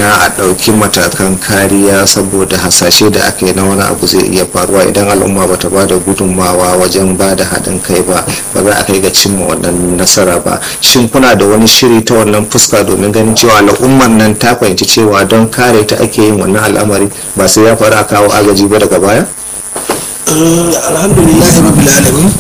na a ɗauki matakan kariya saboda hasashe da aka yi na wani abu zai iya faruwa idan al'umma ba ta ba da gudunmawa wajen ba da haɗin kai ba ba za a kai ga cimma wannan nasara ba shin kuna da wani shiri ta wannan fuska domin ganin cewa al'ummar nan ta fahimci cewa don kare ta ake yin wannan al'amari ba sai ya faru a kawo agaji ba daga baya alhamdulillah rabbil alamin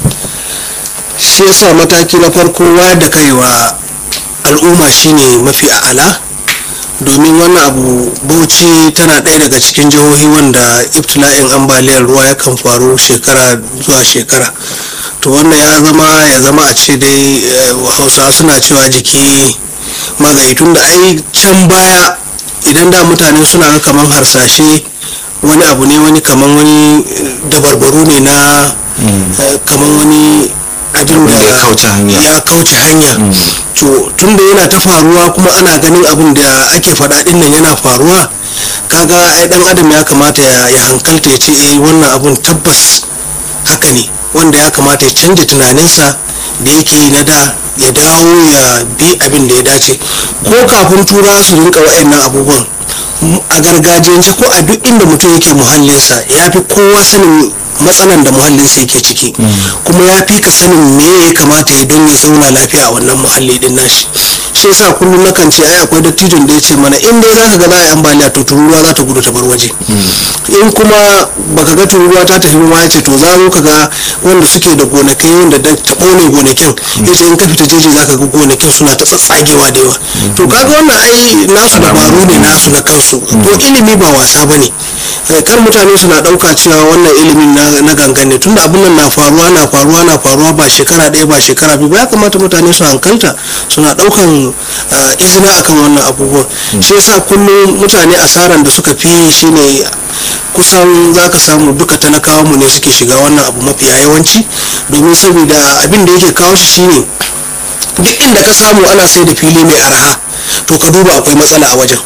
shi yasa mataki na farko wayar da kaiwa al'umma shine mafi a'ala domin wannan abu bauchi tana ɗaya daga cikin jihohi wanda ibtila'in ambaliyar ruwa yakan faru shekara zuwa shekara to wannan ya zama ya zama a ce dai hausa suna cewa jiki magayi tun da ai can baya idan da mutane suna ga kamar harsashe wani abu ne wani kamar wani dabarbaru ne na kamar wani abin da ya kauce hanya to tunda yana ta faruwa kuma ana ganin abin da ake faɗa ɗin nan yana faruwa kaga ai dan adam ya kamata ya hankalta ya ce eh wannan abun tabbas haka ne wanda ya kamata ya canja tunaninsa da yake yi na da ya dawo ya bi abin da ya dace ko kafin tura su rinka wa'annan abubuwan a gargajiyance ko a duk inda mutum yake muhallinsa ya fi kowa sanin matsalan da muhallinsa yake ciki kuma ya fi ka sanin me ya kamata ya don ya zauna lafiya a wannan muhalli din nashi shi yasa kullum nakan ce ai akwai dattijon da ya ce mana in dai zaka ga za a yi ambaliya to tururuwa za ta gudu ta bar waje in kuma baka ga tururuwa ta tafi ma ya ce to za ka ga wanda suke da gonakai wanda da ta kone gonakin ya ce in ka fita jeji zaka ga gonakin suna ta tsatsagewa da yawa to kaga wannan ai nasu dabaru ne nasu na kansu to ilimi ba wasa bane kar mutane suna dauka cewa wannan ilimin na gangan ne tunda abin nan na faruwa na faruwa na faruwa ba shekara ɗaya ba shekara biyu ba ya kamata mutane su hankalta suna daukan izina akan wannan abubuwan shi yasa kullum mutane asaran da suka fi shine kusan za ka samu duka talakawa mu ne suke shiga wannan abu mafiya yawanci domin saboda abin da yake kawo shi shine duk inda ka samu ana sai da fili mai arha to ka duba akwai matsala a wajen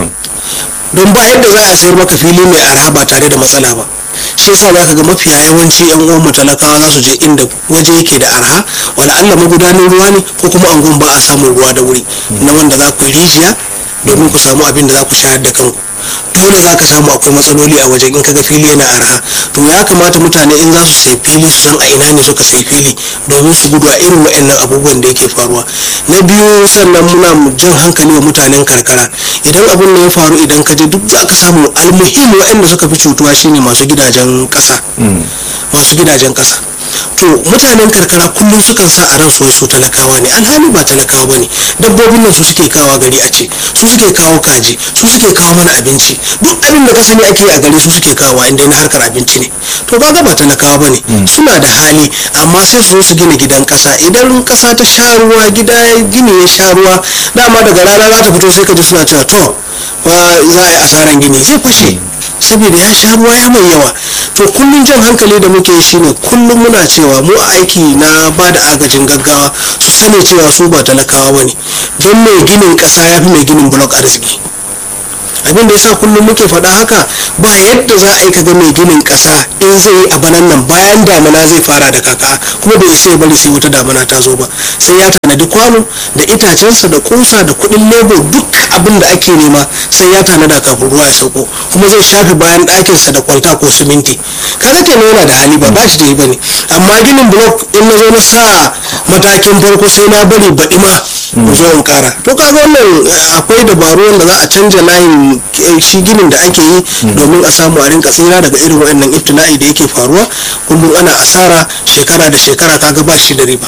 don ba yadda za a sayar maka fili mai arha ba tare da matsala ba shi yasa za ka ga mafiya yawanci yan uwan talakawa za su je inda waje yake da arha wala Allah magudanin ruwa ne ko kuma angon ba a samun ruwa da wuri na wanda za ku yi rijiya domin ku samu abin da za ku shayar da kanku dole za ka samu akwai matsaloli a wajen in kaga fili yana arha to ya kamata mutane in za su sai fili su san a ina ne suka sai fili domin su gudu a irin wa'annan abubuwan da yake faruwa na biyu sannan muna jan hankali wa mutanen karkara idan abin da ya faru idan ka je duk za ka samu almuhim wa'anda suka fi cutuwa shine masu gidajen kasa masu gidajen kasa to mutanen karkara kullum sukan sa a ransu su talakawa ne alhali ba talakawa ba ne dabbobin nan su suke kawo gari a ce su suke kawo kaji su suke kawo mana abinci duk abin da ka sani ake a gari su suke kawo inda na harkar abinci ne to kaga ba talakawa ba ne suna da hali amma sai su zo su gina gidan kasa idan kasa ta sha ruwa gida gini ya sha ruwa dama daga rana za ta fito sai ka ji suna cewa to za a yi asaran gini zai fashe saboda ya sha ruwa ya mai yawa to kullum jan hankali da muke shine kullum muna cewa mu a aiki na ba da agajin gaggawa su sani cewa su ba talakawa bane don mai ginin kasa ya fi mai ginin blok arziki abin da yasa kullum muke faɗa haka ba yadda za a yi kaga mai ginin ƙasa in zai yi a banan nan bayan damana zai fara da kaka kuma bai isa ya bari sai wata damana ta zo ba sai ya tanadi kwano da itacensa da kusa da kuɗin lebo duk abin da ake nema sai ya tanada kafin ruwa ya sauko kuma zai shafe bayan ɗakinsa da kwalta ko siminti kaga kenan yana da hali ba ba shi da yi bane amma ginin blok in na zo na sa matakin farko sai na bari baɗi ma zo in kara to kaga wannan akwai dabaru wanda za a canja layin shi ginin da ake yi domin a samu a rinka tsira daga irin waɗannan ibtila'i da yake faruwa kullum ana asara shekara da shekara kaga ba shi da riba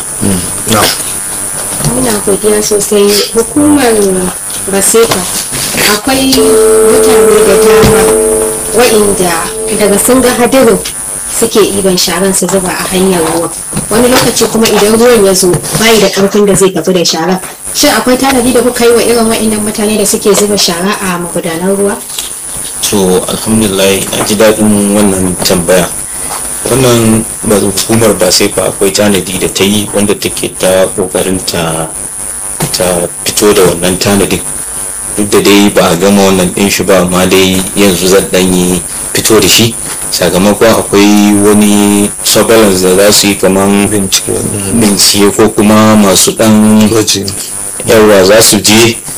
muna godiya sosai hukumar baseka akwai mutane da dama wa'inda daga sun ga hadirin suke iban sharan su zuba a hanyar ruwa wani lokaci kuma idan ruwan ya zo bayi da karfin da zai tafi da shara shin akwai tanadi da kuka yi wa irin wa'innan mutane da suke zuba shara a magudanan ruwa to alhamdulillah a ji daɗin wannan tambaya wannan hukumar ba sai fa akwai tanadi da ta yi wanda take ta ƙoƙarin ta ta fito da wannan tanadin duk da dai ba a gama wannan ɗin shi ba amma dai yanzu zan ɗan yi fito da shi sakamakon akwai wani surveillance da za su yi kamar bincike ko kuma masu ɗan yawa za su je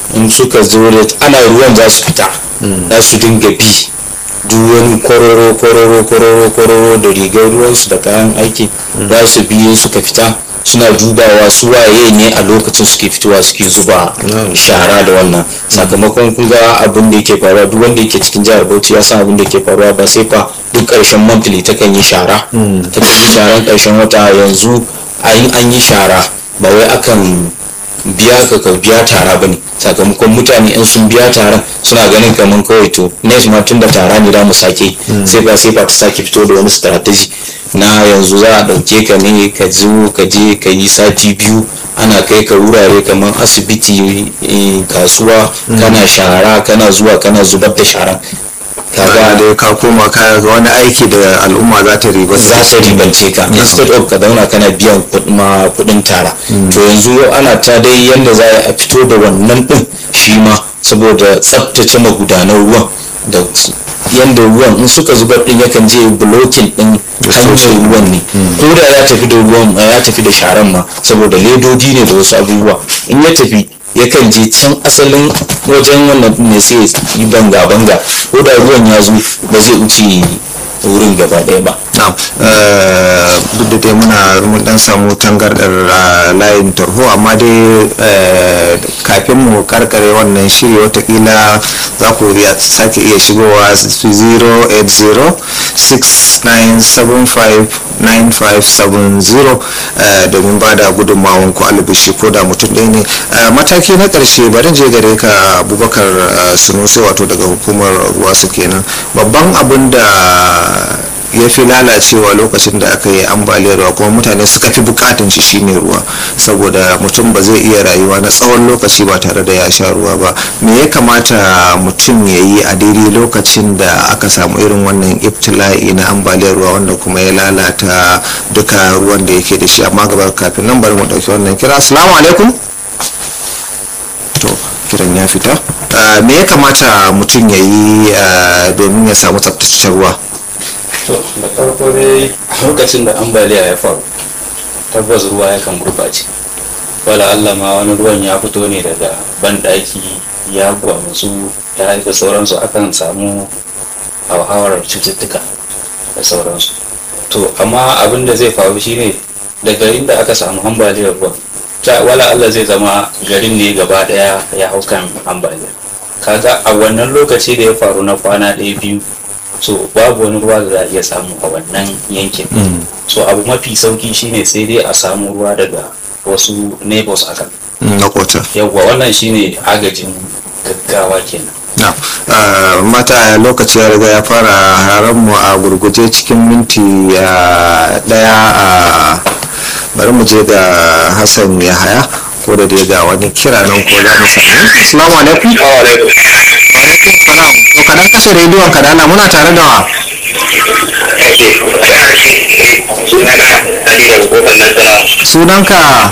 in suka zo da ana ruwan za su fita za su dinga bi duk wani kororo kororo kororo kororo da rigar ruwansu da kayan aiki za su biye suka fita suna dubawa su waye ne a lokacin suke fitowa suke zuba shara da wannan sakamakon kun ga abin da yake faruwa duk wanda yake cikin jihar bauchi ya san abin da yake faruwa ba sai fa duk karshen monthly ta kan yi shara ta kan yi sharan karshen wata yanzu a yin an yi shara ba wai akan biya ka ka biya tara bane sakamakon mutane in sun biya taron suna ganin kamar kawai to next ma tun da tara ne da mu sake sai ba sai ba ta sake fito da wani strategy na yanzu za a ɗauke ka ne ka zo ka je ka yi sati biyu ana kai ka wurare kamar asibiti eh, kasuwa kana shara kana zuwa kana zubar da sharan kaga kaga dai ka koma ka ga wani aiki da al'umma za ta riba za ta ribance ka instead of ka zauna kana biyan kud- ma kudin tara to yanzu ana ta dai yanda za a fito da wannan din shi ma saboda tsabtace magudanan ruwan da s- yanda ruwan in suka zubar din yakan je blocking din hanyar ruwan ne ko da ya tafi da ruwan ya tafi da sharan ma saboda ledodi ne da wasu abubuwa in ya tafi yakan je can asalin wajen wannan din ne sai ya yi banga banga ko da ruwan ya zo ba zai wuce wurin gaba ɗaya ba na'am eh, duk da dai muna mun dan samu tangardar ah, layin tarho amma dai eh, kafin mu karkare wannan shiri watakila za ku iya sake iya shigowa 08069759570 eh, domin ba da gudunmawan ku albishi ko da mutum ɗaya ne Eh, mataki na ƙarshe bari je gare ka abubakar eh, sunusi wato daga hukumar ruwa su kenan babban abin da ya fi lalacewa lokacin da aka yi ambaliyar ruwa kuma mutane suka fi bukatun shi shine ruwa saboda mutum ba zai iya rayuwa na tsawon lokaci ba tare da ya sha ruwa ba me ya kamata mutum ya yi a daidai lokacin da aka samu irin wannan ibtila'i na ambaliyar ruwa wanda kuma ya lalata duka ruwan da yake da shi amma gaba kafin nan bari mu dauki wannan kira assalamu alaikum to kiran ya fita Ah, me ya kamata mutum ya yi ah, domin ya samu tsaftataccen ruwa to da farko dai lokacin da ambaliya ya faru tabbas ruwa yakan gurɓace wala Allah ma wani ruwan ya fito ne daga banɗaki ya gwamutsu ya da sauransu akan samu hauhawar cututtuka da sauransu to amma abin da zai faru shine da garin da aka samu ambaliyar ruwan ta wala Allah zai zama garin ne gaba daya ya hau kan ambaliya kaga a wannan lokaci da ya faru na kwana ɗaya biyu so babu wani ruwa da za a iya samu a wannan yankin so abu mafi sauki shine sai dai a samu ruwa daga wasu neighbors akan na kota yawwa wannan shine agajin gaggawa kenan na ah, mata lokaci ya riga ya fara haran mu a gurguje cikin minti ah, daya a bari mu je ga hassan ya haya ko da dai ga wani kira nan ko za mu sami assalamu alaikum alaikum salam to kadan kashe rediyon ka dana muna tare da wa sunanka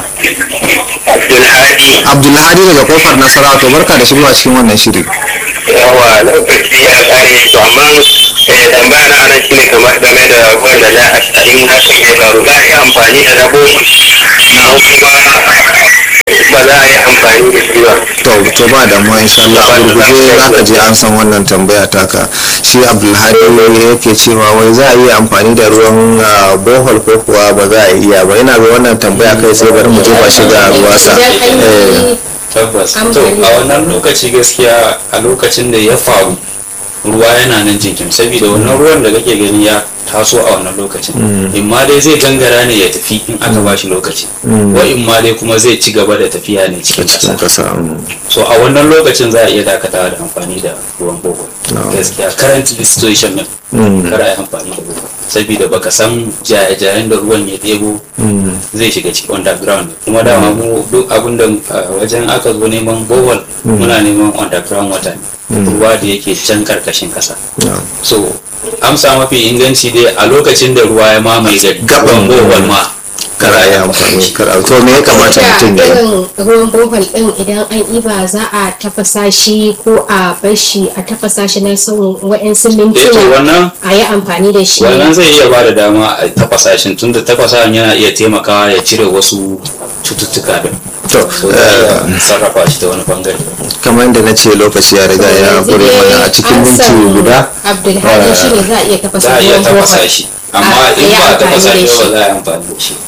abdulhadi daga kofar nasarawa to barka da shigowa cikin wannan shiri yawa lokaci ya kare to amma eh tambaya na nan shine kamar game da ruwan da za a in hakan ya faru za a yi amfani da dabo ko kuma ba za a yi amfani da shi ba to to ba da mu insha Allah a gurguje za ka je an san wannan tambaya taka shi abdulhadi yake cewa wai za a iya amfani da ruwan ah, bohol ko kuwa ba za a iya ba ina ga wannan tambaya kai sai bari mu jefa shi ga ruwasa idan an yi tabbas to Ambaliya. a wannan lokaci gaskiya a lokacin da ya faru ruwa yana nan jinkin saboda wannan ruwan da kake gani ya taso a wannan lokacin in ma dai zai gangara ne ya tafi in aka bashi lokaci wa in ma dai kuma zai ci gaba da tafiya ne cikin cikin ƙasa kasa mm. so a wannan lokacin za a iya dakatawa da amfani da ruwan bogo No. gaskiya current situation din kada a yi amfani da bogo saboda baka san jaye-jayen da ruwan ya ɗebo zai shiga cikin underground kuma dama mu duk abin da uh, wajen aka zo neman bohol muna neman underground water ne ruwa da yake can karkashin kasa No. so amsa mafi inganci dai a lokacin da ruwa ya mamaye gari Gaban gaban bohol ma kara ya amfani kara to me ya kamata da mutum ya yi irin ruwan bohol din idan an iba za a tafasa shi ko a bar shi a tafasa shi na tsawon wa'yansu eh to mintuna wannan a yi amfani da shi wannan zai iya ba da dama a tafasa shi tunda tafasa yana iya taimakawa ya cire wasu cututtuka din to ko za a iya sarrafa shi ta wani bangare kamar yadda na ce lokaci ya riga ya Yanzu gure dai mana a cikin an minti samu guda abdulhadi shi ne za a iya tafasa za a iya ruwan tafasa bohol. shi amma A- in a yi ba a amfani tafasa da shi shi. ba za a yi amfani da shi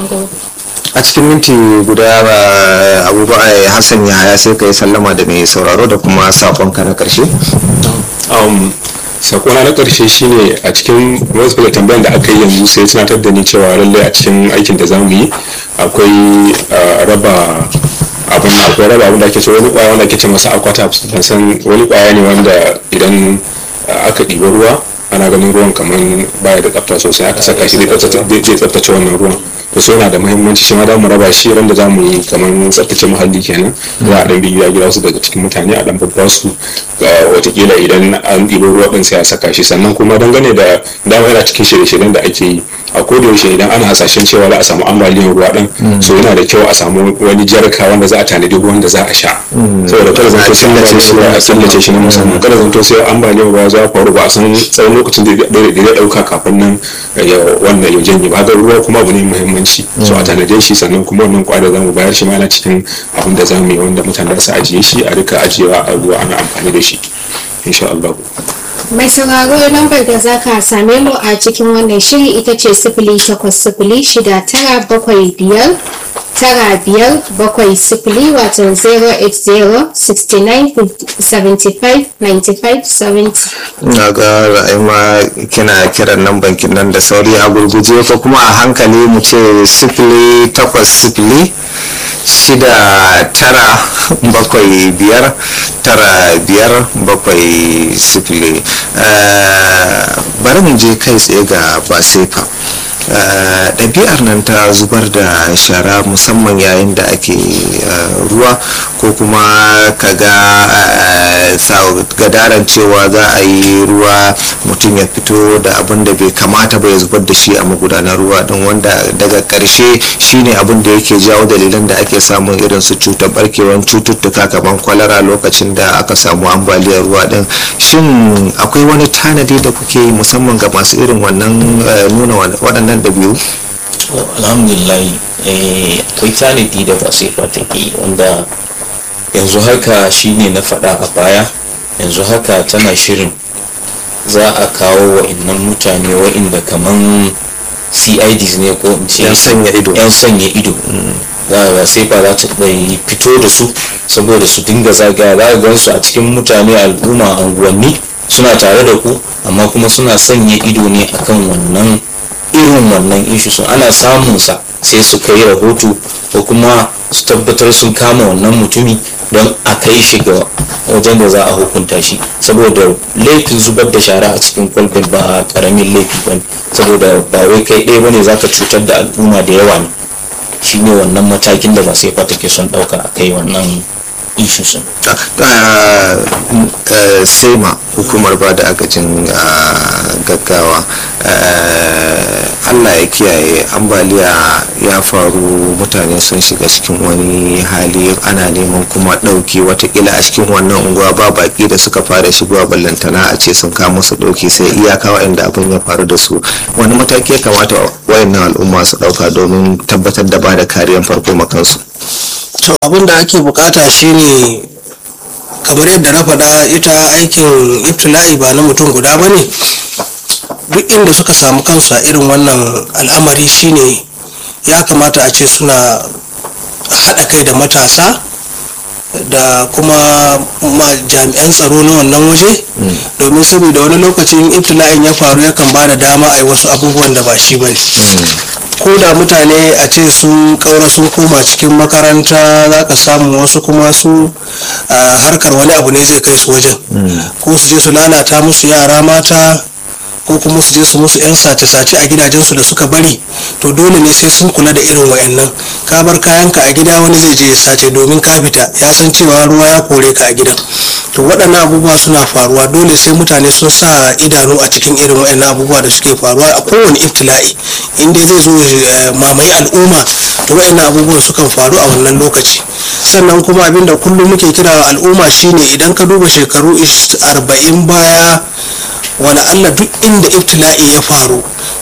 a cikin minti guda ba abubakar hassan yahaya sai ka yi sallama da mai sauraro da kuma sakonka na karshe um, sakona na karshe shine a cikin wasu da tambayan da aka yi yanzu sai tunatar da ni cewa lallai a cikin aikin da zamu yi akwai uh, raba abin akwai raba abin da ake ce wani kwaya wanda ake ce masa aqua ban san wani kwaya ne wanda idan uh, aka ɗiba ruwa ana ganin ruwan kamar baya da tsafta sosai aka saka shi zai tsaftace- zai tsaftace wannan ruwan to so yana da muhimmanci shi ma za mu raba shi ran da za mu yi kamar tsaftace muhalli kenan za a dan bi gida gida wasu daga cikin mutane a dan babba su ga watakila idan an ɗibo ruwa ɗin sai a saka shi sannan kuma dangane da dama yana cikin shirye-shiryen da ake yi a koda yaushe idan ana hasashen cewa za a samu ambaliyar ruwa ɗin so yana da kyau a samu wani jarka wanda za a tanadi ruwan da za a sha saboda kada zanto sai ambaliyar ruwa a tsallace shi na musamman kada zanto sai ambaliyar ruwa za faru ba a san tsawon lokacin da zai ɗauka kafin nan ya wannan ya janye ba ga ruwa kuma abu ne muhimmanci so a tanade shi sannan kuma wannan kwada za mu bayar shi ma yana cikin abin da za mu yi wanda mutane su ajiye shi a rika ajiyewa a ruwa ana amfani da shi insha Allah mai sauraro lambar da za ka same mu a cikin wannan shiri ita ce sifili takwas sifili shida tara bakwai biyar tara biyar bakwai sifili wato 080 69 75 95 70 na ga ra'ayi ma kina kiran nan bankin nan da sauri a gurguje ko kuma a hankali mu ce sifili takwas sifili shida tara bakwai biyar tara biyar bakwai sifili Eh, bari mu je kai tsaye ga basefa Eh, ɗabi'ar nan ta zubar da shara musamman yayin da ake eh, ruwa ko kuma kaga eh, sa- gadaran cewa za a yi ruwa mutum ya fito da abin da bai kamata ba ya zubar da shi a magudanar ruwa don wanda daga ƙarshe shine abin da yake jawo dalilan da ake samun irin su cutar barkewan cututtuka kamar kwalara lokacin da aka samu ambaliyar ruwa din shin akwai wani tanadi da kuke yi musamman ga masu irin wannan eh, nuna wa- waɗannan ɗabi'u alhamdulillah eh, akwai tanadi da ba sai fa take wanda yanzu haka shine na faɗa a baya yanzu haka tana shirin za a kawo wa'innan mutane wa'inda kaman cids ne ko in ce Yan sanya ido. yan sanya ido za a ga sai fa za ta ɗai fito da su saboda su dinga zagaya za a gan su a cikin mutane al'umma anguwanni suna tare da ku amma kuma suna sanya ido ne akan wannan irin wannan ishu sun ana samun sa sai su kai rahoto ko kuma su tabbatar sun kama wannan mutumi don a kai shi ga wajen da za a hukunta shi saboda laifin zubar da shara a cikin kwalbin ba karamin laifi ba ne saboda ba wai kai ɗaya bane za ka cutar da al'umma da yawa ne shine wannan matakin da ba sai fa take son ɗauka a kai wannan ishu sun Ah, eh, sema hukumar ba da agajin ah, gaggawa Eh, allah ya kiyaye ambaliya ya faru mutane sun shiga cikin wani hali ana neman kuma ɗauki watakila a cikin wannan unguwa ba baki da suka fara shigowa ballantana a ce sun kama su ɗauki sai iyaka waɗanda abin ya faru da su wani mataki ya kamata wayannan al'umma su ɗauka domin tabbatar da ba da kariyar farko makansu to abin da ake bukata shine kamar yadda na faɗa ita aikin ibtila'i ba na mutum guda ba ne duk inda suka samu kansu a irin wannan al'amari shine ya kamata a ce suna haɗa kai da matasa da kuma ma jami'an tsaro na wannan waje domin saboda wani lokacin ibtila'in ya faru yakan ba da dama a yi wasu abubuwan da ba shi ba ne ko da mutane a ce sun kaura sun koma cikin makaranta za ka samu wasu kuma su a harkar wani abu ne zai kai su wajen ko su je su lalata musu yara mata ko kuma su je su musu 'yan sace-sace a gidajensu da suka bari to dole ne sai sun kula da irin wayannan ka bar kayanka a gida wani zai je ya sace domin ka fita ya san cewa ruwa ya kore ka a gidan to waɗannan abubuwa suna faruwa dole sai mutane sun sa idanu a cikin irin wayannan abubuwa da suke faruwa a kowane ibtila'i inda zai zo ya mamaye al'umma to wayannan abubuwan sukan faru a wannan lokaci sannan kuma abin da kullum muke kira wa al'umma shine idan ka duba shekaru 40 baya wala Allah duk inda ibtila'i ya faru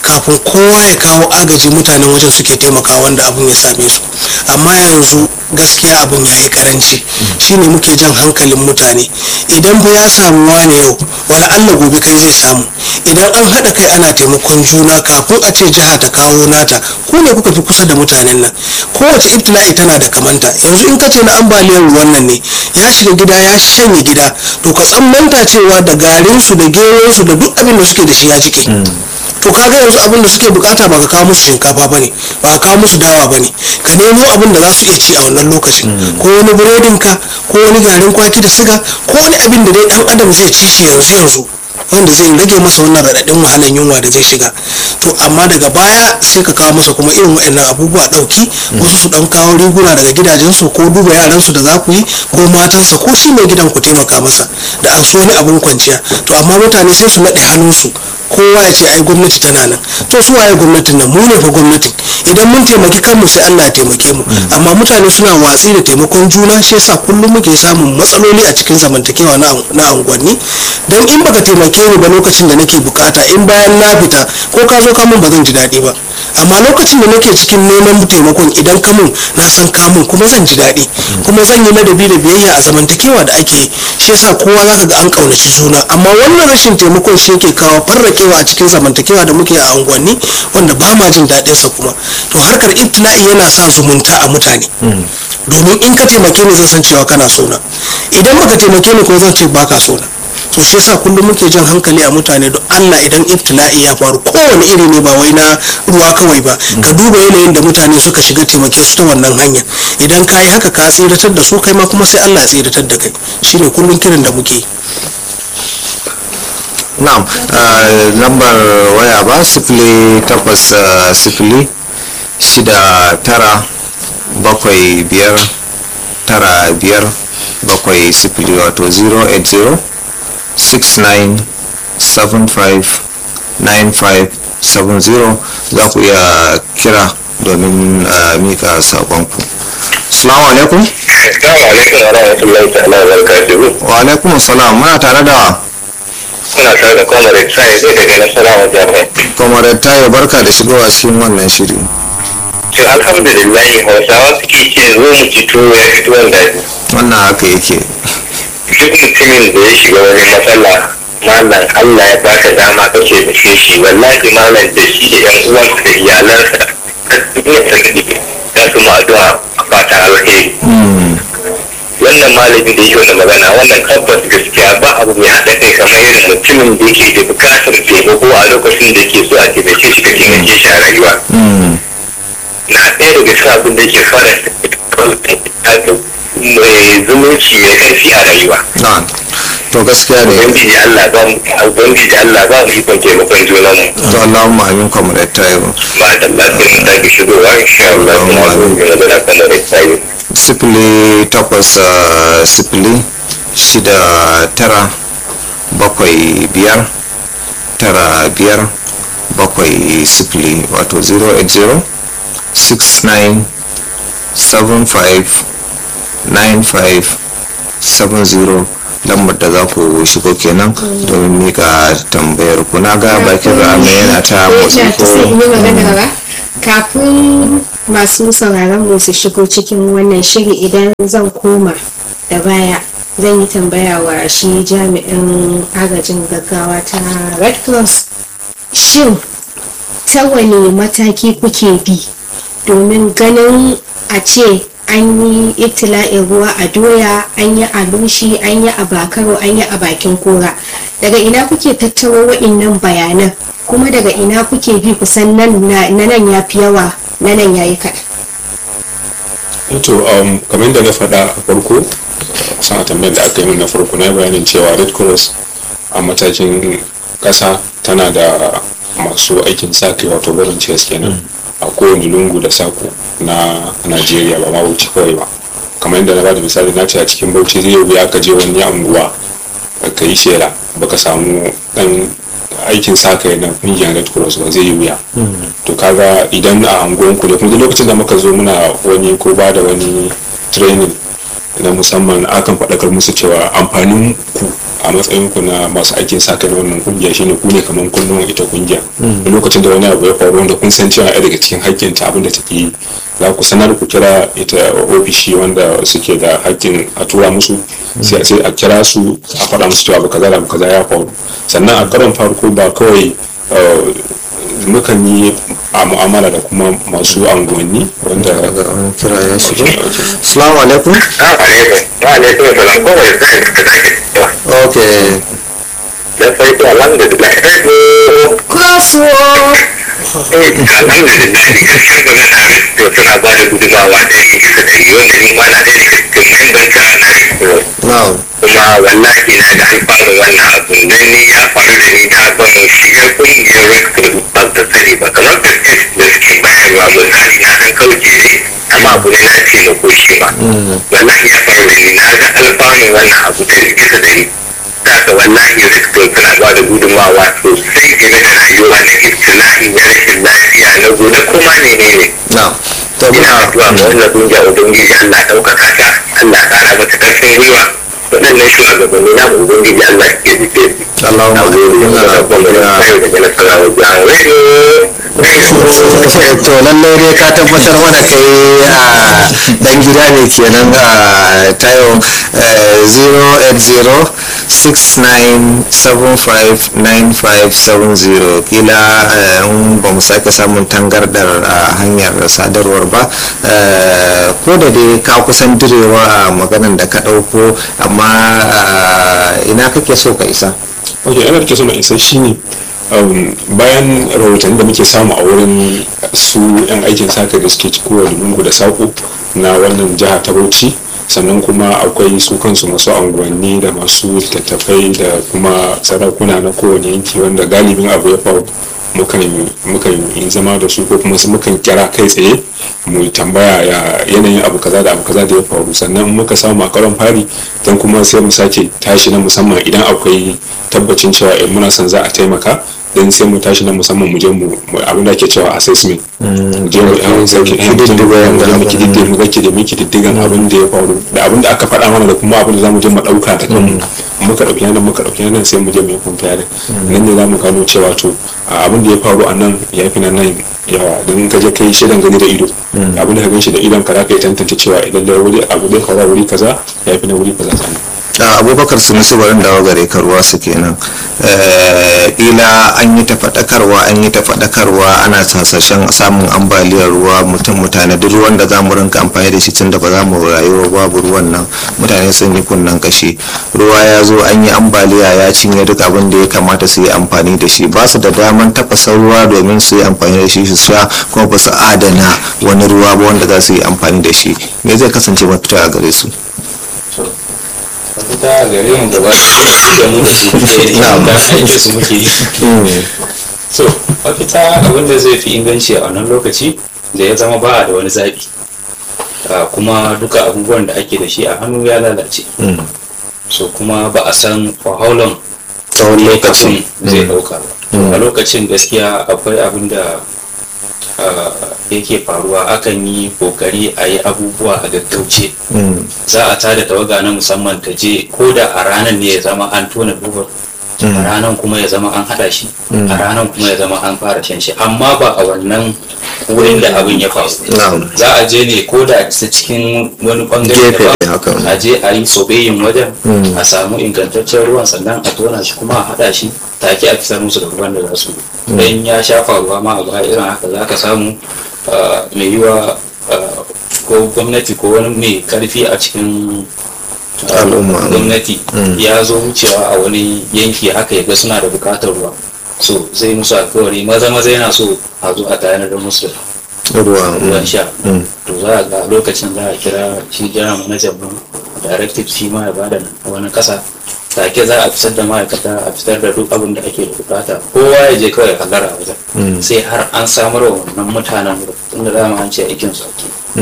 kafin kowa ya kawo agaji mutanen wajen suke taimakawa wanda abun ya same su amma yanzu gaskiya abun ya yi karanci shine muke jan hankalin mutane idan fa ya samu wane yau wani allah gobe kai zai samu idan an haɗa kai ana taimakon juna kafin a ce jiha ta kawo nata ku ne kuka fi kusa da mutanen nan kowace ibtila'i tana da kamanta yanzu in ka ce na ambaliyar ruwan nan ne ya shiga gida ya shanye gida to ka tsammanta cewa da garinsu da geronsu da duk abin da suke da shi ya jike to kaga yanzu abin da suke bukata ba ka kawo musu shinkafa bane ba ka kawo musu dawa bane ka nemo abin da za su iya ci a wannan lokacin ko wani burodin ka ko wani garin kwaki da siga ko wani abin da dai dan adam zai ci shi yanzu yanzu wanda zai rage masa wannan raɗaɗin wahalan yunwa da zai shiga to amma daga baya sai ka kawo masa kuma irin waɗannan abubuwa ɗauki wasu su ɗan kawo riguna daga gidajensu ko duba yaransu da za ku yi ko matansa ko shi mai gidan ku taimaka masa da an so wani abin kwanciya to amma mutane sai su naɗe hannunsu kowa ya ce ai gwamnati tana nan to su waye gwamnatin nan mu ne fa gwamnatin idan mun taimaki kanmu sai Allah ya taimake mu amma mutane suna watsi da taimakon juna shi yasa kullum muke samun matsaloli a cikin zamantakewa na unguwanni dan in baka taimake ni ba lokacin da nake bukata in bayan na fita ko ka zo ka mun ba zan ji daɗi ba amma lokacin da nake cikin neman taimakon idan ka mun na san ka mun kuma zan ji daɗi kuma zan yi ladabi da biyayya a zamantakewa da ake yi shi yasa kowa zaka ga an kaunaci juna amma wannan rashin taimakon shi yake kawo farrakewa a cikin zamantakewa da muke a unguwanni wanda ba ma jin daɗin sa kuma to harkar ibtila'i yana sa zumunta a mutane domin in ka taimake ni zan san cewa kana sona idan baka taimake ni ko zan ce baka sona to shi yasa kullum muke jan hankali a mutane don Allah idan ibtila'i ya faru kowane iri ne ba wai na ruwa kawai ba ka duba yanayin da mutane suka shiga taimake su ta wannan hanya idan ka yi haka ka tsiratar da su kai ma kuma sai Allah ya tsiratar da kai shine kullum kiran da muke na'am lambar waya ba sifili takwas sifili shida tara bakwai biyar tara biyar bakwai sifili wato 080 69759570 za ku iya kira domin mika sakonku salamu alaikum Assalamu alaikum wa rahmatullahi ta'ala wa barakatuhu. wa alaikum salam muna tare da Kuna tare da Comrade Sai zai daga Nasarawa Jami'a. comrade tayo barka da shigowa cikin wannan shiri To alhamdulillah Hausawa suke ce zo mu ci tuwo ya fito wanda wannan haka yake duk mutumin da ya shiga wani matsala malam Allah ya baka dama kake da shi wallahi malam da shi da yan uwansa da iyalansa duk mutum da su ma addu'a a fata alheri. wannan malamin da yake wani magana wannan tabbas gaskiya ba abu mai haɗa kai kamar irin mutumin da yake da bukatar taimako a lokacin da yake so a taimake shi ka taimake shi a rayuwa na ɗaya daga cikin abin da ke fara mai zumunci mai ƙarfi a rayuwa na'am to gaskiya ne ubangiji Allah ba mu ubangiji Allah ba mu ikon taimakon junan mu to Allahumma amin comrade tayo ba da lafiya ta ki shigowa insha Allah kuma mun yi magana kamar da tsayi sifili takwas ah, sifili shida tara bakwai biyar tara biyar bakwai sifili wato 080 69 75 95 70 lambar da za ku shigo kenan domin mika tambayar ku na ga bakin rame yana ta motsi Ya ko sai in yi magana ba kafin masu sauraron mu su shigo cikin wannan shiri idan zan koma da baya zan yi tambaya wa shi jami'in agajin gaggawa ta red cross shin ta wane mataki kuke bi domin ganin a ce an yi itila'in ruwa a doya an yi a lushi an yi a bakaro an yi a bakin kora daga ina kuke tattaro wa'innan bayanan kuma daga ina kuke bi kusan nan na na nan ya fi yawa na nan ya yi kaɗan to um, kamar yadda na faɗa a farko sana tambayar da aka yi min na farko na yi bayanin cewa red cross a matakin ƙasa tana da masu aikin sa kai wato volunteers kenan a kowane lungu da sako na najeriya ba ma bauchi kawai ba kamar yadda na bada misali na ce a cikin bauchi zai wuya ka je wani anguwa ka yi shela baka samu dan aikin sa kai na kungiyar red cross ba zai yi wuya to kaga idan a anguwan ku da kuma duk lokacin da muka zo muna wani ko ba da wani training na musamman akan faɗakar musu cewa amfanin ku a matsayin ku na masu aikin sa kai na wannan kungiya shine ku ne kamar kullum ita kungiya da lokacin da wani abu ya faru wanda kun san cewa ɗaya daga cikin hakkin ta abin da take yi za ku sanar ku kira ita ofishi wanda suke da hakkin a tura musu sai sai a kira su a faɗa musu cewa abu kaza da abu kaza ya faru sannan a karon farko ba kawai uh, mukan yi a mu'amala da kuma masu anguwanni wanda daga wani kira ya shigo assalamu alaikum Wa alaikum salam ko wani sai ka take cewa ok da farko alhamdulillah eh crosswalk eh alhamdulillah gaskiya ga nan na to suna ba da gudumawa da yin kisa da yi wanda ni ma na ɗaya daga cikin memban ta na rito now kuma wallahi na da alfanu wannan abu dan ni ya faru da ni da ban shigar kungiyar rescue ba ta sani ba kamar da da suke bayarwa misali na dan kauce ne amma abu ne na taimako shi ma wallahi ya faru da ni na ga alfanu wannan abu da ni bisa da ni da haka wallahi rescue suna ba da gudunmawa sosai game da rayuwa na ibtila'i na rashin lafiya na gona kuma ne ne ne now to ina muna addu'a ga wannan kungiya ubangiji Allah ɗaukaka ta Allah ƙara mata ƙarfin gwiwa waɗannan shugabanni na ubangiji Allah ya jike su Allahumma muna godiya to lallai dai ka tabbatar mana kai a dan gida ne kenan a tayo 08069759570 kila eh, in ba mu sake samun tangardar a hanyar sadarwar ba eh, ko da dai ka kusan direwa a maganan da ka ɗauko amma ah, ina kake so ka isa ok yana da so na isa shine um, bayan rahotanni da muke samu a wurin su 'yan aikin saka da suke cikowa lungu da sako na wannan jiha ta bauchi sannan kuma akwai su kansu masu anguwanni da masu littattafai da kuma sarakuna na kowane yanki wanda galibin abu ya faru mukan mukan yi zama da su ko kuma su mukan kira kai tsaye mu tambaya ya yanayin abu kaza da abu kaza da ya faru sannan muka samu a karon fari don kuma sai mu sake tashi na musamman idan akwai tabbacin cewa eh, muna son za a taimaka don sai mu tashi na musamman mu je mu mu- abin da ake cewa assessment mu je mu yan sauki yan kididdiga mu je mu yanda kididdiga mu zake da mu kididdigan abin da ya faru da abin da aka faɗa mana da kuma abin da zamu je mu ɗauka da kanmu muka ɗauki nan muka ɗauki nan sai mu je mu yi comparing nan ne zamu gano cewa to a abin da ya faru a nan ya fi nan nan yawa don ka je kai shaidan gani da ido abin da ka gan shi da idon ka za ka yi tantance cewa idan da wuri abu da ya faru a wuri kaza ya fi na wuri kaza sani a abubakar sunusu barin dawo gare ka ruwa su kenan Eh, kila an yi ta faɗakarwa an yi ta faɗakarwa ana hasashen samun ambaliyar ruwa mutum mutane duk ruwan da za mu rinka amfani da shi tunda ba za mu rayuwa babu ruwan nan mutane sun yi kunnen kashi ruwa ya zo an yi ambaliya ya cinye duk abin da ya kamata su yi amfani da shi ba su da daman tafasa ruwa domin su yi amfani da shi su sha kuma ba su adana wani ruwa ba wanda za su yi amfani da shi me zai kasance mafita a gare su mafita a gare mu gaba da mu da su da da aikin su muke yi so mafita abinda zai fi inganci a wannan lokaci da ya zama ba da wani zaɓi Ah, kuma duka abubuwan da ake da shi a hannu ya lalace so kuma ba a san wahalan tsawon lokacin zai ɗauka ba a lokacin gaskiya akwai abin da ah, yake faruwa akan yi kokari a yi abubuwa a gaggauce za a tada tawaga na musamman ta je ko da a ranar ne ya zama an tona dubar a ranar kuma ya zama an hada shi a ranar kuma ya zama an fara shan shi amma ba a wannan wurin da abin ya faru Na'am. za a je ne ko da ta cikin wani bangare Gefe daban, ne haka. a je a yi sobeyin wajen a samu ingantaccen ruwan sannan a tona shi kuma a hada shi take a fitar musu da ruwan da za su don ya sha faruwa ma a baya irin haka za ka samu ah, mai yiwa ah, ko gwamnati ko wani mai karfi a cikin ah, Al'umma. gwamnati ya zo wucewa a wani yanki haka ya ga suna da bukatar ruwa so zai musu alkawari maza maza yana so a zo a tayar da musu da ruwa ruwan sha to za a ga lokacin za a kira shi jiran manajan mu directive shi ma ya bada wani kasa take za a fitar da ma'aikata a fitar da duk abin da ake da bukata kowa ya je kawai hallara a wajen sai har an samar wa wannan mutanen wurin tunda dama an ce aikin su ake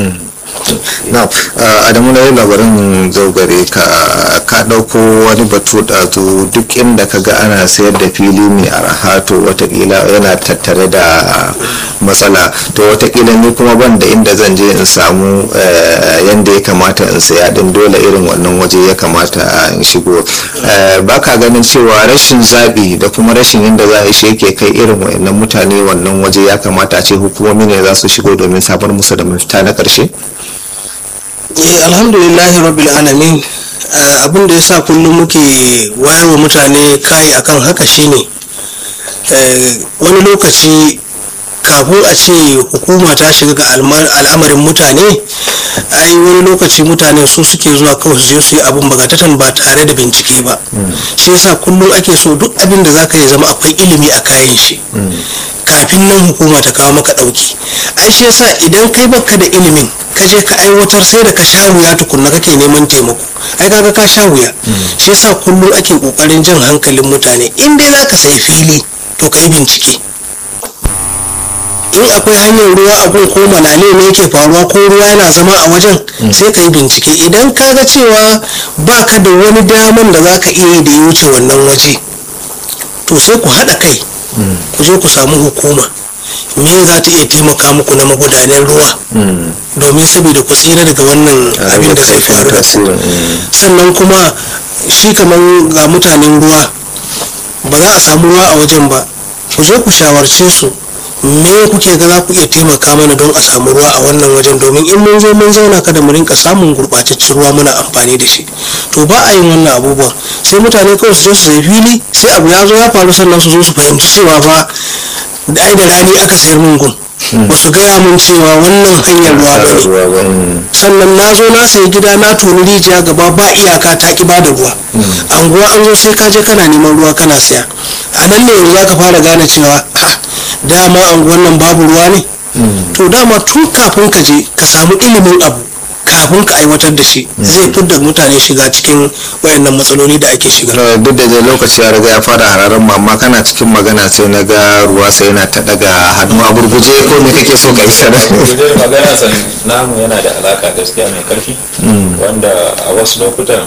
na adamu na yi labarin zaugare ka ka ɗauko wani batu ɗazu duk inda ka ga ana sayar da fili mai araha to watakila yana tattare da matsala to watakila ni kuma ban da inda zan je in samu yadda ya kamata in saya din dole irin wannan waje ya kamata in shigo ba ka ganin cewa rashin zaɓi da kuma rashin yadda za a shi yake kai irin wayannan mutane wannan waje ya kamata a ce hukumomi ne za su shigo domin samar musu da mafita na ƙarshe eh alhamdulillahi rabbil alamin abin da yasa kullum muke wayarwa mutane kai akan haka shine wani lokaci kafin a ce hukuma ta shiga ga al'amarin mutane ai wani lokaci mutane su suke zuwa kawai su je su yi abin bagatatan ba tare da bincike ba shi yasa kullum ake so duk abin da zaka yi zama akwai ilimi a kayan shi kafin nan hukuma ta kawo maka dauki ai shi yasa idan kai baka da ilimin ka je ka aiwatar sai da ka sha wuya tukunna kake neman taimako ai kaga ka sha wuya shi yasa kullum ake kokarin jan hankalin mutane in dai zaka sai fili to kai bincike in akwai hanyar ruwa a gun ko malale ne yake faruwa ko ruwa yana zama a wajen sai ka yi bincike idan ka ga cewa ba ka da wani daman da za ka iya yi da ya wuce wannan waje to sai ku haɗa kai ku je ku samu hukuma me za ta iya taimaka muku na magudanen ruwa domin saboda ku tsira daga wannan abin da zai faru da ku sannan kuma shi kamar ga mutanen ruwa ba za a samu ruwa a wajen ba ku je ku shawarce su me kuke ga za ku iya taimaka mana don a samu ruwa a wannan wajen domin in mun zo mun zauna kada mu rinka samun gurɓataccen ruwa muna amfani da shi to ba a yin wannan abubuwan sai mutane kawai su je su sai fili sai abu ya zo ya faru sannan su zo su fahimci cewa fa ai da rani aka sayar mun gun ba su gaya mun cewa wannan hanyar ruwa ba ne sannan na zo na sayi gida na toni rijiya gaba ba iyaka ta ki bada ruwa anguwa an zo sai ka je kana neman ruwa kana saya a nan ne yanzu za ka fara gane cewa dama anguwan nan babu ruwa ne to dama tun kafin ka je ka samu ilimin abu kafin ka aiwatar da shi zai fidda mutane shiga cikin wayannan matsaloli da ake shiga duk da dai lokaci ya riga ya fara hararen mamma kana cikin magana sai na ga ruwa sai yana ta daga hannu a gurguje ko me kake so ka yi sana gurguje magana san namu yana da alaka gaskiya mai karfi wanda a wasu lokutan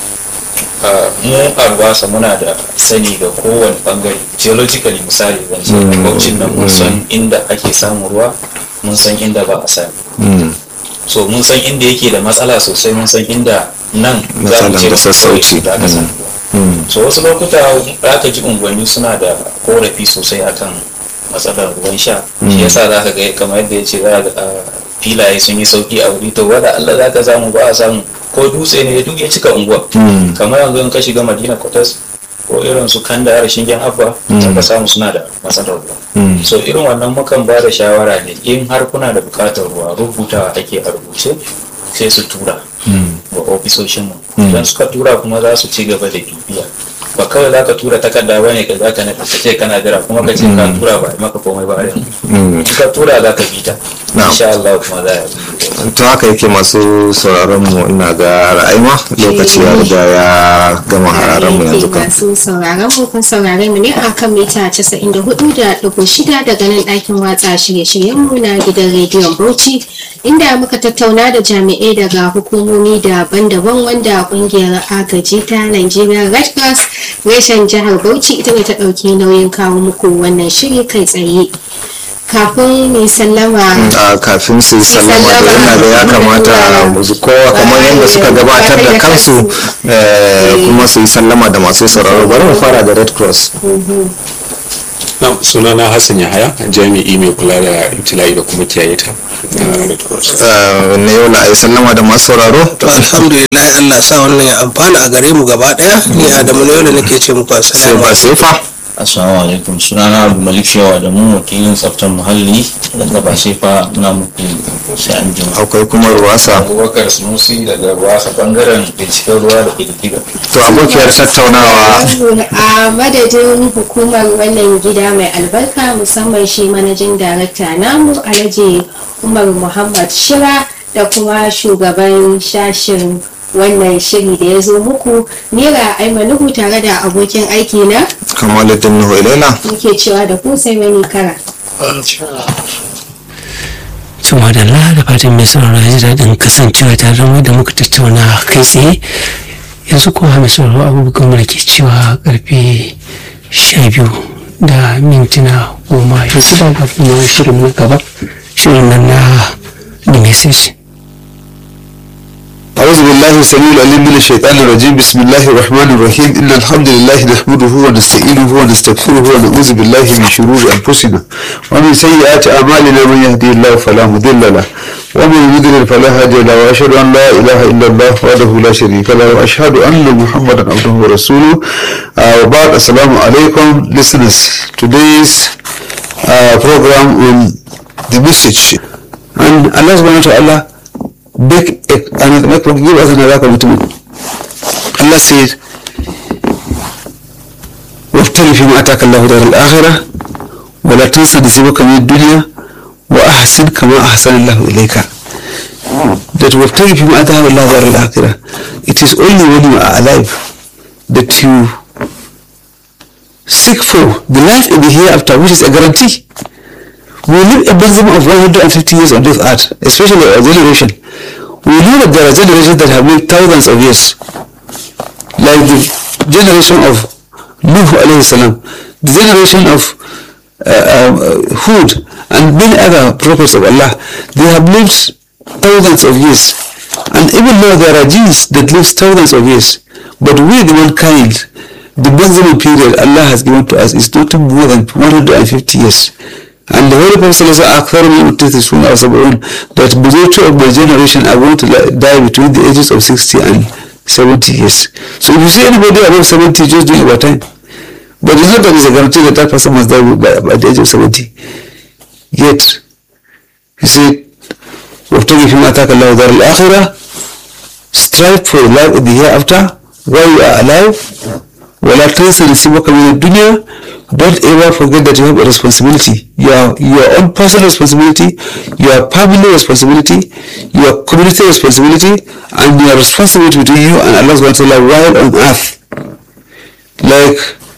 mu a ruwasa muna da sani ga kowane bangare geologically misali zan ce baucin nan mun san inda ake samun ruwa mun san inda ba a sami so mun san inda yake da matsala sosai mun san inda nan za mu ce da sassauci za ka samu so wasu lokuta za ka ji unguwanni suna da korafi sosai akan matsalar ruwan sha shi yasa za ka ga kamar yadda ya ce za ga filaye sun yi sauki a wuri to wanda Allah za ka samu ba a samu ko dutse ne duk ya cika unguwa kamar yanzu in ka shiga madina kwatas ko irin su kan da shingen abba ka samu suna da matsalar ruwa so irin wannan mukan ba da shawara ne in har kuna da bukatar ruwa rubutawa ake a rubuce sai su tura ga ofisoshin mu idan suka tura kuma za su ci gaba da bibiya ba kawai za ka tura takarda ba ne ka za ka ka ce kana jira kuma ka ce ka tura ba a maka komai ba yanzu in ka tura za ka bita insha Allah kuma za a to haka yake masu sauraron mu ina ga ra'ayima lokaci ya riga ya gama hararen mu yanzu kan masu sauraron mu kun saurare mu ne a kan mita 94.6 daga nan ɗakin watsa shirye-shiryen mu na gidan rediyon Bauchi inda muka tattauna da jami'ai daga hukumomi daban-daban wanda kungiyar agaji ta Nigeria Red Cross reshen jihar Bauchi ita ne ta ɗauki nauyin kawo muku wannan shiri kai tsaye. kafin mai sallama a kafin su yi sallama da yana da ya kamata musu kowa kamar yadda suka gabatar da kansu kuma su yi sallama da masu sauraro bari mu fara da red cross na sunana hassan yahaya jami'i mai kula da ibtila'i da kuma kiyaye ta na red cross na yau na yi sallama da masu sauraro to alhamdulillah Allah sa wannan ya amfana a gare mu gaba daya ni Adamu ne wanda nake ce muku sai assalamu ba sefa Assalamu alaikum sunana Abu Malik Shewa da mu wakilin tsaftar muhalli daga ba sai fa muna muku sai an jima. akwai kuma ruwasa abubakar sunusi daga wasa bangaren binciken ruwa da ƙididdiga to abokiyar tattaunawa a madadin hukumar wannan gida mai albarka musamman shi manajin darakta namu alhaji umar muhammad shira da kuma shugaban shashin wannan shiri da ya zo muku nera aimanuhu tare da abokin aiki na kamaluddin nuhu ilaina muke cewa da ku sai wani kara Tuma da da fatan mai sauraro ya ji daɗin kasancewa tare da mu da muka tattauna kai tsaye yanzu kuma mai sauraro abubuwan mu da ke cewa karfe sha biyu da mintuna goma yanzu ba ga kuma shirin na gaba shirin nan na the message أعوذ بالله السميع العليم من الشيطان الرجيم بسم الله الرحمن الرحيم إن الحمد لله نحمده ونستعينه ونستغفره ونعوذ بالله من شرور أنفسنا ومن سيئات أعمالنا من يهدي الله فلا مضل له ومن يضلل فلا هادي له وأشهد أن لا إله إلا الله وحده لا شريك له وأشهد أن محمدا عبده ورسوله uh, وبعد السلام عليكم listeners today's uh, program on the message and Allah subhanahu wa ta'ala big and make give us another commitment. Allah said, وابتغ فيما آتاك الله دار الآخرة ولا تنس نصيبك من الدنيا وأحسن كما أحسن الله إليك. That وابتغ فيما آتاك الله دار الآخرة. It is only when you are alive that you seek for the life in the hereafter, which is a guarantee. We live a maximum of 150 years on this earth, especially our generation. We know that there are generations that have lived thousands of years, like the generation of Nuh alayhi salam, the generation of uh, uh, Hud, and many other prophets of Allah. They have lived thousands of years, and even though there are jinns that live thousands of years, but we, the mankind, the maximum period Allah has given to us is not more than 150 years. And the Holy Prophet says, أكثر من متتسون أو سبعون that majority of my generation are going to die between the ages of 60 and 70 years. So if you see anybody above 70, just do your time. But it's not that it's a guarantee that that person must die by, by the age of 70. Yet, he said, وابتغي فيما آتاك الله دار الآخرة strive for life in the hereafter while you are alive ولا تنس نصيبك من الدنيا don't ever forget that you have a responsibility your your own personal responsibility your family responsibility your community responsibility and your responsibility between you and Allah subhanahu wa ta'ala while on earth like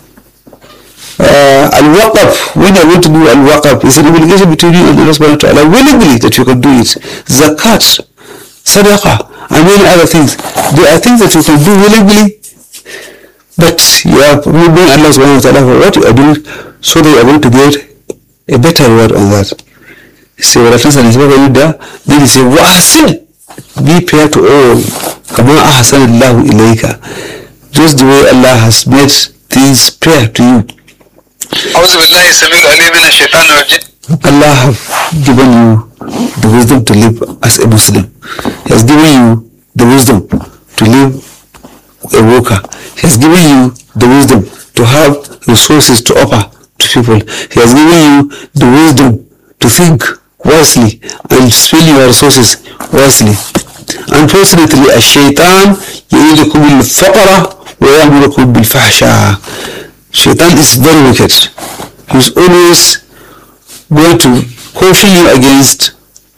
uh, al-waqaf when you're going to do al-waqaf is an obligation between you and Allah subhanahu wa ta'ala willingly that you can do it zakat sadaqah and many other things there are things that you can do willingly but you are moving Allah subhanahu wa ta'ala for what you are doing so that you are going to get a better reward on that. Say what happens and what you do, then you say, Wahsin, be fair to all. Kama ahsan Allah ilayka. Just the way Allah has made things fair to you. أعوذ بالله السميع العليم من الشيطان الرجيم Allah have given you the wisdom to live as a Muslim. He has given you the wisdom to live a worker. He has given you the wisdom to have resources to offer to people. He has given you the wisdom to think wisely and spend your resources wisely. Unfortunately, a shaitan يعيدكم الفقر ويأمركم بالفحشاء. Shaitan is very wicked. He's always going to caution you against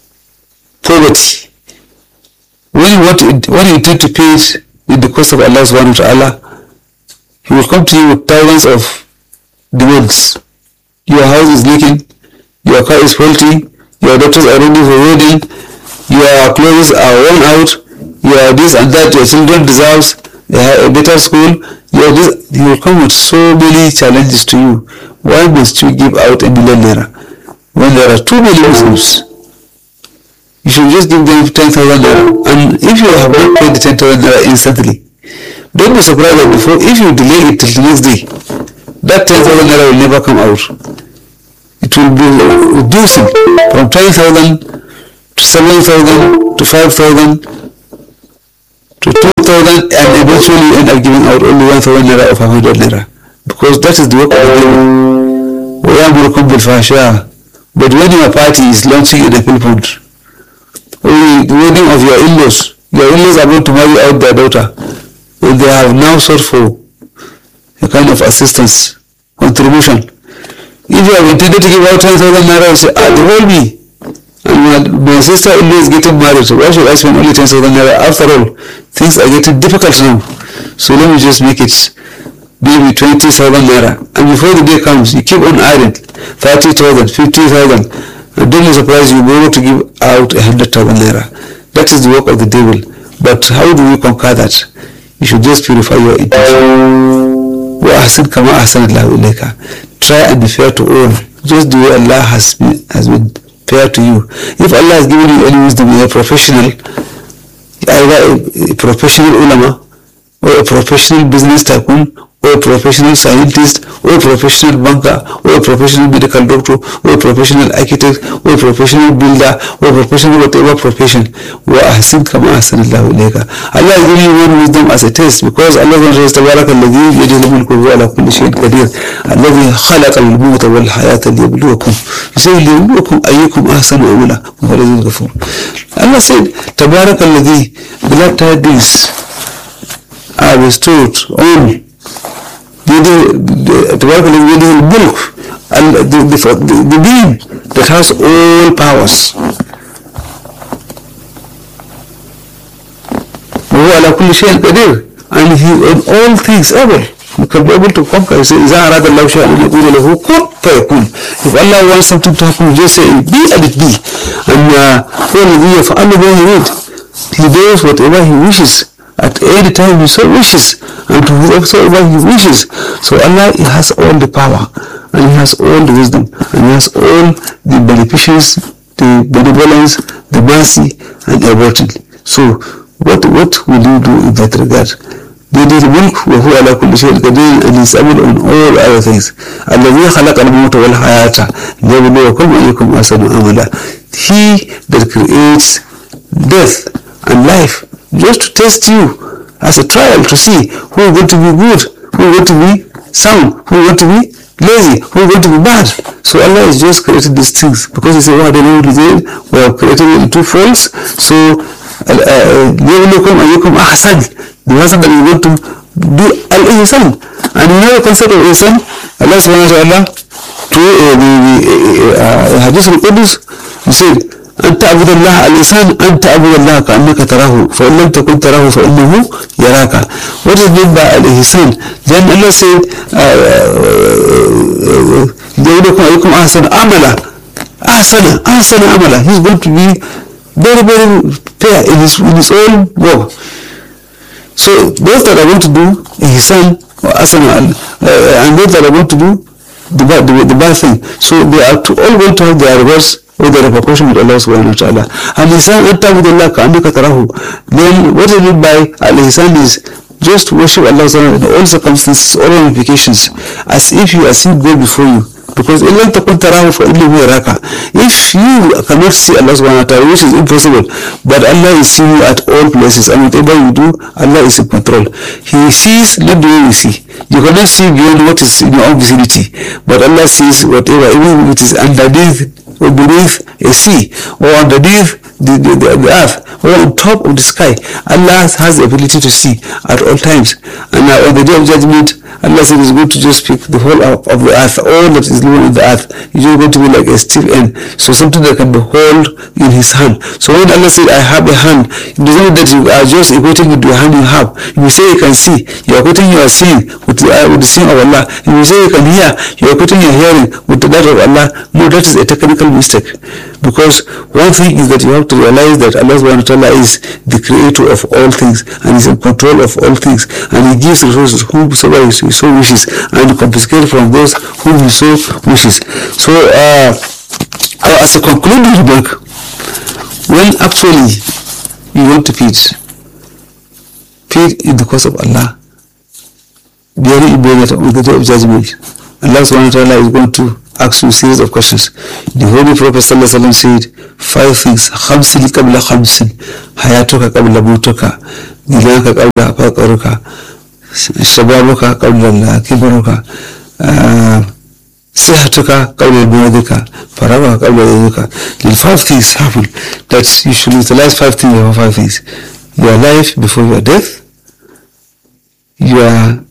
poverty. When you want to, when you intend to pay it in the cost of Allah subhanahu wa ta'ala, He will come to you with thousands of demands. Your house is leaking, your car is faulty, your daughters are ready for wedding, your clothes are worn out, your this and that, your children deserves a better school, your this, he will come with so many challenges to you. Why must you give out a million naira when there are two million Muslims? You should just give them 10,000 naira. And if you have not paid the 10,000 naira instantly, don't be surprised that before, if you delay it till the next day, that 10,000 naira will never come out. It will be reducing from 10,000 to 7,000 to 5,000 to 2,000 and eventually you end up giving out only 1,000 naira or 500 naira. Because that is the work of the devil. وَيَأْمُرُكُمْ بِالْفَحْشَاءِ But when your party is launching in a Philippines, only the wedding of your in-laws, your in-laws are going to marry out their daughter, and they have now sought for a kind of assistance, contribution. If you have intended to give out 10,000 naira, you say, ah, they hold me. And my, my sister-in-law is getting married, so why should I spend only 10,000 naira? After all, things are getting difficult now. So let me just make it maybe 20,000 naira. And before the day comes, you keep on adding 30,000, 50,000. and don't be surprised you'll be able to give out a hundred thousand naira. That is the work of the devil. But how do we conquer that? You should just purify your intention. وأحسن كما أحسن الله إليك. Try and be fair to all. Just the way Allah has been, has been fair to you. If Allah has given you any wisdom, you're a professional, either a, a professional ulama or a professional business tycoon or a professional scientist or a professional banker or a professional medical doctor or a professional architect or a professional builder or a professional whatever profession wa ahsin kama ahsan Allah ilayka Allah is giving you one wisdom as a test because Allah says tabaraka alladhi biyadihi al-mulku wa huwa ala kulli shay'in qadir alladhi khalaqa al-mauta wal hayata liyabluwakum يسوي ليبلوكم أيكم أحسن عملا وهو الذي الغفور Allah said تبارك الذي glad tidings are bestowed on بيده تبارك الذي بيده الملك ال- the, the, the, the being that has all powers وهو على كل شيء قدير and he on all things able he can be able to conquer he said إذا أراد الله شيئا أن يقول له كن فيكون if Allah wants something to happen just say be and it be and uh, هو الذي يفعل ما يريد he does whatever he wishes at any time he so wishes and to whoever he wishes so Allah he has all the power and he has all the wisdom and he has all the beneficence the benevolence the mercy and everything so what what will you do in that regard بيده الملك وهو على كل شيء قدير and is able on all other things الذي خلق الموت والحياة ليبلوكم أيكم أحسن عملا he that creates death and life just to test you as a trial to see who is going to be good who is going to be sound who is going to be lazy who is going to be bad so Allah has just created these things because he said what they know we have created it in two folds so ليبلوكم أيكم أحسن the person that is going to do al-ihsan and you know the concept of ihsan Allah subhanahu wa ta'ala to uh, the, the uh, hadith al-Qudus he said أن تعبد الله الإنسان أن تعبد الله كأنك تراه فإن لم تكن تراه فإنه يراك what is meant by الإحسان then Allah said ليبلوكم أيكم أحسن عملا أحسن أحسن عملا he's going to be very very fair in his, in his own work so those that are going to do ihsan or asana uh, and those that are going to do the bad, the, the bad thing so they are to, all going to have their reverse or the repercussion with Allah subhanahu wa ta'ala al-ihsan an ta'budullah ka'annaka tarahu then what is meant by al-ihsan is just worship Allah subhanahu wa ta'ala in all circumstances all ramifications as if you are seeing God before you because in lam takun tarahu fa innahu yaraka if you cannot see Allah subhanahu wa ta'ala which is impossible but Allah is seeing you at all places and whatever you do Allah is in control he sees not the way you see you cannot see beyond what is in your own vicinity but Allah sees whatever even if it is underneath or beneath a sea or underneath the, the, the, the earth or on top of the sky Allah has the ability to see at all times and uh, on the day of judgment Allah said it's going to just pick the whole of, of the earth all that is living on the earth it's just going to be like a steel end so something that can be held in his hand so when Allah said I have a hand it doesn't mean that you are just equating with the hand you have if you say you can see you are equating your seeing with the, uh, with the seeing of Allah if you say you can hear you are equating your hearing with the that of Allah no that is a technical mistake because one thing is that you have to realize that Allah subhanahu wa ta'ala is the creator of all things and is in control of all things and he gives resources whomsoever he so wishes and confiscates from those whom he so wishes so uh, as a concluding remark when actually you want to feed feed in the cause of Allah very important on the day of judgment Allah subhanahu wa ta'ala is going to ask you a series of questions. The Holy Prophet ﷺ said five things. خمسين قبل خمسين حياتك قبل موتك غناك قبل فقرك شبابك قبل كبرك صحتك قبل مرضك فراغك قبل ذلك The five things happen that you should utilize five things or five things. Your life before your death, your